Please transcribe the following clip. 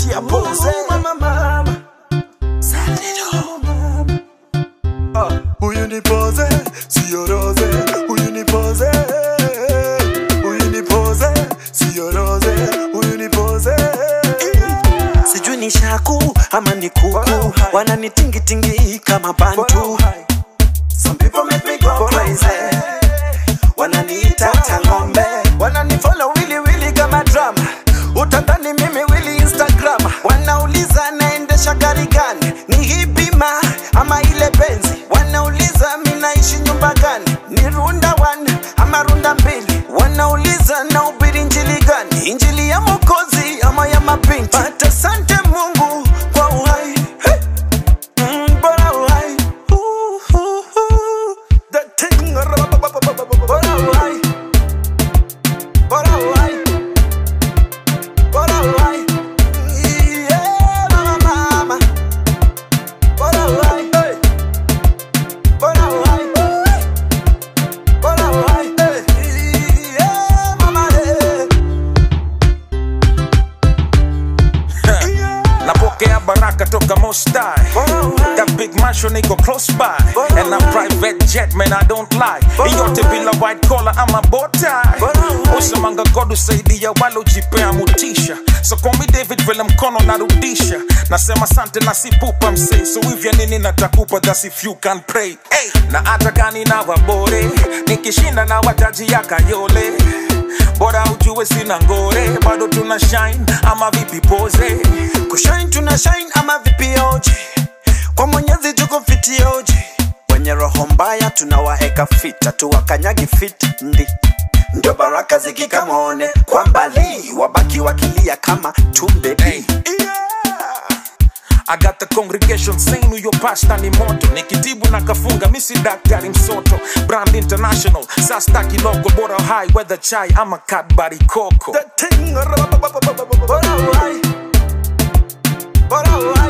tia pose Mama, mama. Ah, huyu ni pose sio rose huyu ni pose huyu ni pose sio rose huyu ni pose sijui ni shaku ama ni kuku wananitingitingi kama bantu Some people make me go crazy wananiita tangombe wananifollow wili wili kama drama utadhani mimi wili instagram wanauliza naendesha gari gani ni hipima ama ile benzi wanauliza minaishi nyumba gani ni runda one ama runda mbili wanauliza na ubiri njili gani injili ya mokozi ama ya mapinti but asante mungu kwa uhai hey. Mm, bora uhai Ooh, ooh, ooh. The thing, bora uhai bora uhai bora uhai yeah mama mama bora uhai hey. bora uhai bora uhai hey. yeah mama hey. napokea baraka toka mostai bora uhai That big mansion iko close by Bora And a uhai. private jet man I don't lie Bora Iyote uhai. bila white collar ama bow tie Bora uhai. Usemanga God usaidia walojipea mutisha So call me David vile mkono narudisha Nasema sante na sipupa msee So hivya nini natakupa that's if you can pray hey. Na hata kani na wabore Nikishinda na wataji ya kayole Bora ujue sina ngore Bado tuna shine ama vipi pose kushine tuna shine ama vipioji kwa mwenyezi tuko fitioji wenye roho mbaya tunawaeka fita tuwakanyagi fit ndi ndio baraka zikikamone kwa mbali wabaki wakilia kama tumbebi Hey. I got the congregation saying huyo pasta ni moto nikitibu na kafunga misi daktari msoto brand international sasta kiloko bora high weather chai ama kadbari koko The thing, bora uhai bora uhai